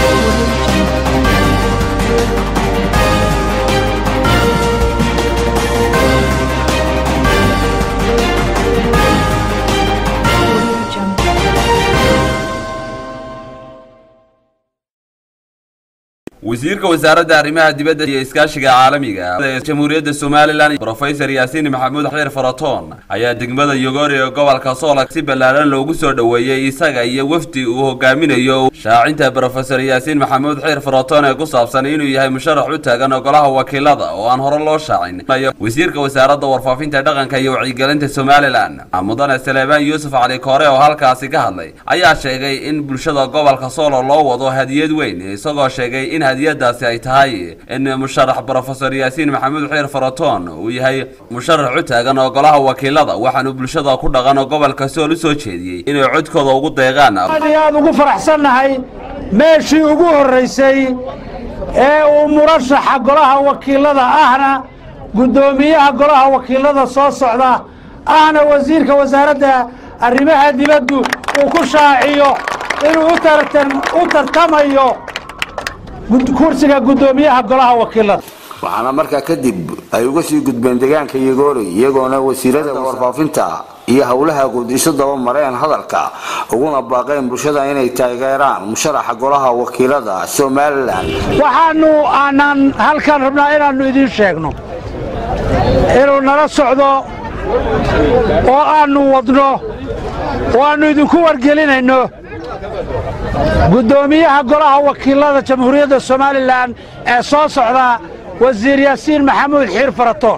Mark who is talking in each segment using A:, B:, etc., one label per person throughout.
A: wasiirka wasaaradda arrimaha dibadda iyo iskaashiga caalamiga ee jamhuuriyadda somalilan brofesor yaasiin maxamuud xiir faratoon ayaa degmada yogori ee gobolka soolak si ballaaran loogu soo dhoweeyey isaga iyo wafdi uu hogaaminayo shaacinta brofesor yaasiin maxamuud xiir faratoon ee ku saabsan inuu yahay musharax u taagan ogolaha wakiilada oo aan hore loo shaacin wasiirka wasaaradda warfaafinta dhaqanka iyo wacyigelinta somalilan mudane saleebaan yuusuf cali koore oo halkaasi ka hadlay ayaa sheegay in bulshada gobolka soolo loo wado hadiyad weyn isagoo sheegay in hadiyadaasi ay tahay in musharax brofesor yaasiin maxamuud xiir faratoon uu yahay musharax u taagan ogolaha wakiilada waxaanu bulshada ku dhaqan gobolka sool u soo jeediyey inay codkooda ugu deeqaan
B: aad iyo aad ugu faraxsannahay meeshii ugu horraysay ee uu murashaxa golaha wakiilada ahna guddoomiyaha golaha wakiilada soo socda ahna wasiirka wasaaradda arrimaha dibaddu uu ku shaaciyo inuu u tartamayo kursiga guddoomiyaha golaha wakiilada
C: waxaana markaa kadib ay uga sii gudbeen deegaanka yogoori iyagoona wasiirada warfaafinta iyo howlaha guud isu daba mareen hadalka uguna baaqeen bulshada inay taageeraan musharaxa golaha wakiilada somalilan
B: waxaannu aanaan halkan rabnaa inaannu idiin sheegno inuu nala socdo oo aannu wadno oo aannu idinku wargelinayno guddoomiyaha golaha wakiilada jamhuuriyadda somalilan ee soo socda wasiir yaasiin maxamuud xiir faratoon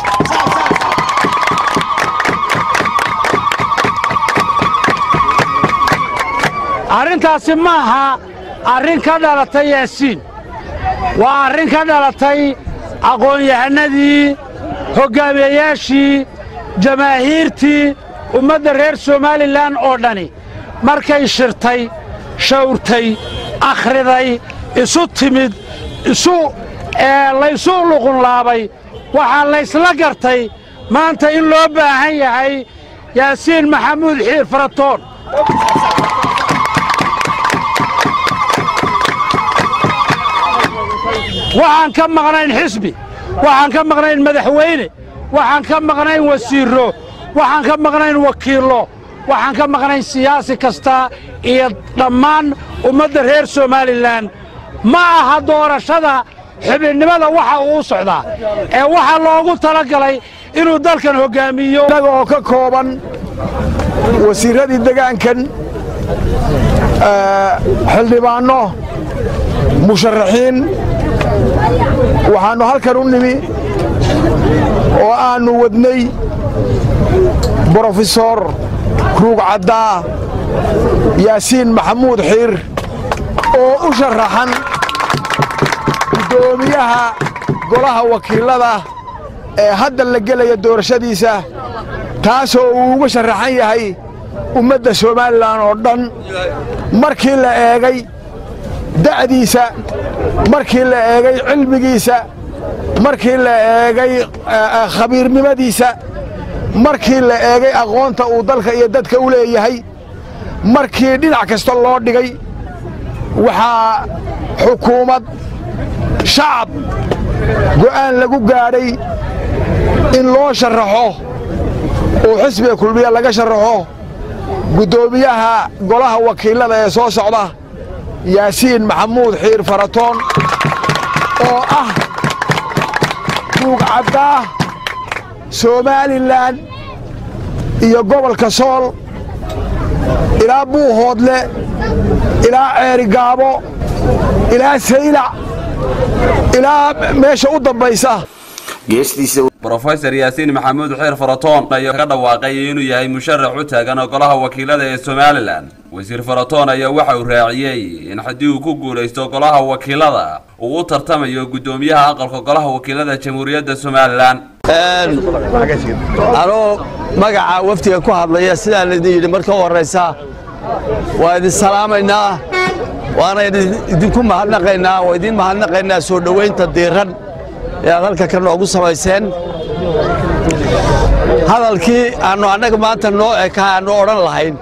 B: arrintaasi ma aha arrin ka dhalatay yaasiin waa arrin ka dhalatay aqoon-yahanadii hoggaamiyeyaashii jamaahiirtii ummadda reer somalilan oo dhani markay shirtay shawrtay akhriday isu timid isu laysu luqunlaabay waxaa laysla gartay maanta in loo baahan yahay yaasiin maxamuud xiir faratoon waxaan ka maqnayn xisbi waxaan ka maqnayn madaxweyne waxaan ka maqnayn wasiirro waxaan ka maqnayn wakiillo waxaan ka maqnayn siyaasi kasta iyo dhammaan ummadda reer somalilan ma aha doorashada xubinnimada waxa uu u socdaa ee waxaa loogu talagalay inuu dalkan hoggaamiyo
D: innaga oo ka kooban wasiirradii degaankan xildhibaanno musharaxiin waxaannu halkan u nimi oo aannu wadnay brofesor ruugcaddaa yaasiin maxamuud xiir oo u sharaxan guddoomiyaha golaha wakiilada ee hadda la gelaya doorashadiisa taasoo uu uga sharaxan yahay ummadda somalilan oo dhan markii la eegay da'diisa markii la eegay cilmigiisa markii la eegay khabiirnimadiisa markii la eegay aqoonta uu dalka iyo dadka u leeyahay markii dhinac kasta loo dhigay waxaa xukuumad shacab go'aan lagu gaadhay in loo sharaxo oo xisbiga kulmiya laga sharaxo guddoomiyaha golaha wakiilada ee soo socda yaasiin maxamuud xiir faratoon oo ah ruugcaddaa somalilan iyo gobolka sool ilaa buuhoodle ilaa ceerigaabo ilaa saylac ilaa meesha u dambaysa
A: brofesor yaasiin maxamuud xiir faratoon ayaa ka dhawaaqay inuu yahay musharax u taagan ogolaha wakiilada ee somalilan wasiir faratoon ayaa waxa uu raaciyey in haddii uu ku guulaysto golaha wakiilada uu u tartamayo guddoomiyaha aqalka golaha wakiilada jamhuuriyadda somalilan
E: anuu magaca wafdiga ku hadlaya sidaan idin yidhi marka u horraysa waa idin salaamaynaa waana idinku mahadnaqaynaa waa idiin mahadnaqaynaa soo dhowaynta diiran ee aad halka ka noogu samayseen hadalkii aannu annaga maanta noo eka aannu odhan lahayn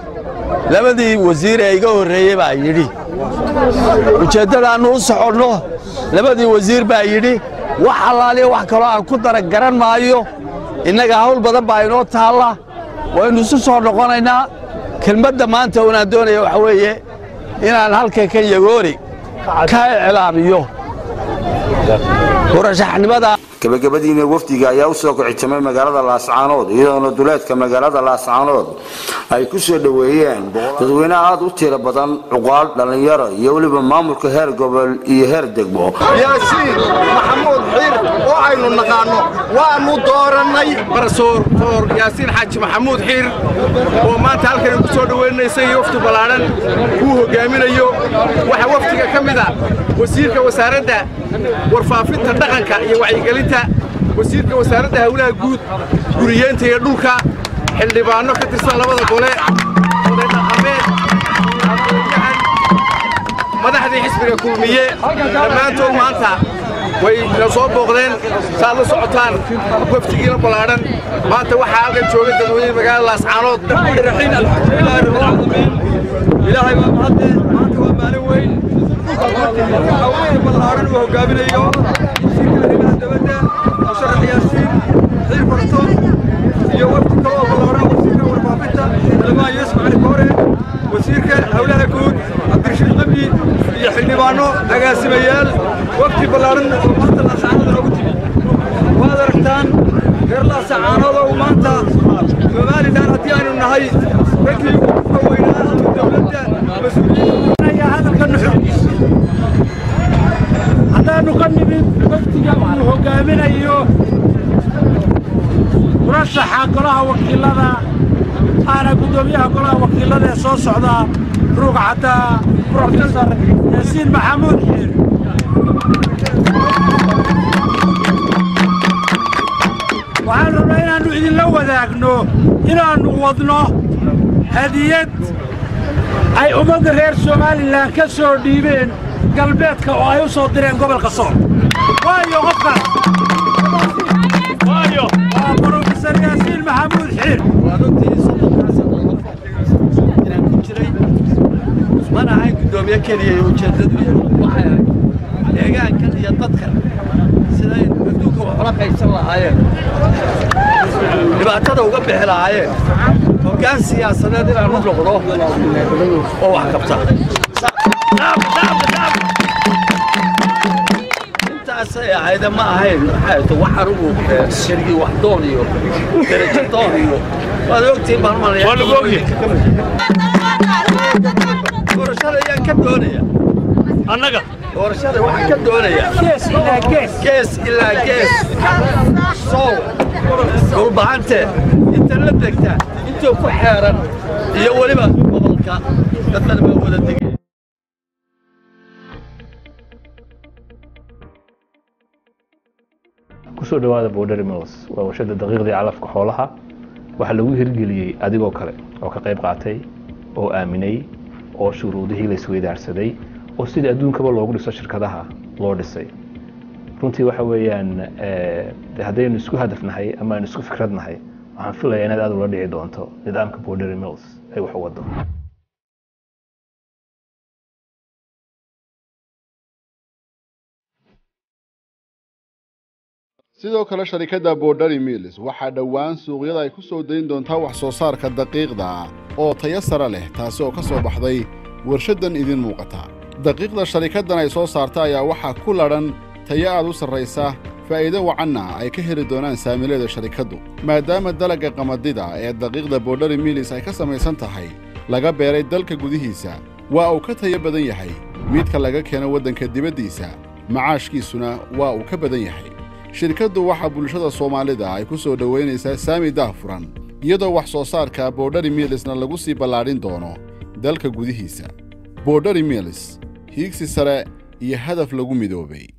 E: labadii wasiir ee iga horreeyey baa yidhi ujeeddadaannu u soconno labadii wasiir baa yidhi wax allaaliya wax kaloo aan ku dara garan maayo innaga hawl badan baa inoo taalla waynu isu soo noqonaynaa kelmadda maanta unaan doonaya waxa weeye inaan halka ka yagoori ka iclaamiyo murashaxnimada
C: gabagabadiina wafdiga ayaa usoo kicitamay magaalada laascaanood iyadoona duleedka magaalada laascaanood ay ku soo dhoweeyeen dadweyne aad u tiro badan cuqaal dhallinyaro iyo weliba maamulka heer gobol iyo heer degmo
F: yaasiin maxamuud xiir oo aynu naqaanno waannu doorannay barsoor foor yaasiin xaaji maxamuud xiir oo maanta halkan ku soo dhoweynaysa iyo wafdi ballaadhan kuu hoggaaminayo waxaa wafdiga ka mid a wasiirka wasaaradda warfaafinta dhaqanka iyo wacyigelinta wasiirka wasaaradda hawlaha guud guriyeenta iyo dhulka xildhibaanno ka tirsan labada gole oday dhaqameed aqoonyahan madaxdii xisbiga kulmiye dhammaantood maanta way na soo booqdeen saad la socotaan wafdigiina ballaadhan maanta waxaa halkan jooga dadweyne magaalada laascaanood
G: raxiin alxamdulilaahi rabbilcaalamiin ilaahay baa mahadle maanta waa maalin weyn haweeney ballaadhan uu hoggaaminayo wasiirka arrimaha dabadda musharax yaasiin xiir fartoon iyo wafdi kale oo ballaadhan wasiirka warfaafinta xildhibaan yuusuf cali koore wasiirka howlaha guud cabdirashiid qabdi iyo xildhibaanno agaasimayaal wafdi ballaadhan oo maanta laasacaanood noogu timi waad aragtaan reer laasacaanood oo maanta somalilan haddii aynu nahay raggii ugu weynaa ama dowladda
B: haddaannu ka nimid wafdiga uu hoggaaminayo murashaxa golaha wakiilada aana guddoomiyaha golaha wakiilada ee soo socda ruug cadda brofesor yaasiin maxamuud xiir waxaan rabnaa inaannu idinla wadaagno inaannu wadno hadiyad ay ummadda reer somalilan ka soo dhiibeen galbeedka oo ay u soo direen gobolka sool waayo qofkaas waayo waa brofesor yaasiin maxamuud xiir
E: waan ogtihiin soddonkaa sano inaan ku jiray mana ahayn guddoomiye keliya iyo ujeeddadu iyo waxay ahayd deegaankan iyo dadkan siday adduunka wax ula qaybsan lahaayeen dhibaatada uga bixi lahaayeen hoggaan siyaasadeed inaan u noqdo oo wax qabta intaasay ahayde ma ahayn maxay to wax anugu sharigii wax doon iyo derajo doon iyo waad ogtihiin baan malaya waa lagu ogyahay doorashada ayaan ka doonaya annaga doorashada waxaan ka doonaya
B: gees ilaa gees
E: gees ilaa gees sow dhulbahante inta la degta intuu ku xeeran iyo weliba gobolka dadkana baa wada degay
H: kusoo dhawaada border mills waa warshada daqiiqdii calafka xoolaha waxaa lagu hirgeliyey adigoo kale oo ka qayb qaatay oo aaminay oo shuruudihii la isweydaarsaday oo sidii adduunkaba loogu dhiso shirkadaha loo dhisay runtii waxa weeyaan de haddaynu isku hadafnahay ama aynu isku fikradnahay waxaan filayaa inaad aad ula dhici doonto nidaamka border mills ay wax u wado
I: sidoo kale sharikadda borderi mills waxaa dhowaan suuqyada ay ku soo dayn doontaa wax soo saarka daqiiqda oo tayo sare leh taasi oo ka soo baxday warshaddan idiin muuqata daqiiqda sharikaddan ay soo saarta ayaa waxaa ku ladhan tayo aad u sarraysa faa'iido wacanna ay ka heli doonaan saamileeda sharikaddu maadaama dalagga qamadida ee daqiiqda borderi mills ay ka samaysan tahay laga beeray dalka gudihiisa waa uu ka tayo badan yahay midka laga keeno waddanka dibaddiisa macaashkiisuna waa uu ka badan yahay shirkaddu waxaa bulshada soomaalida ay ku soo dhowaynaysaa saami daahfuran iyadoo wax soo saarka borderi milisna lagu sii ballaadhin doono dalka gudihiisa borderi milis hiigsi sare iyo hadaf lagu midoobay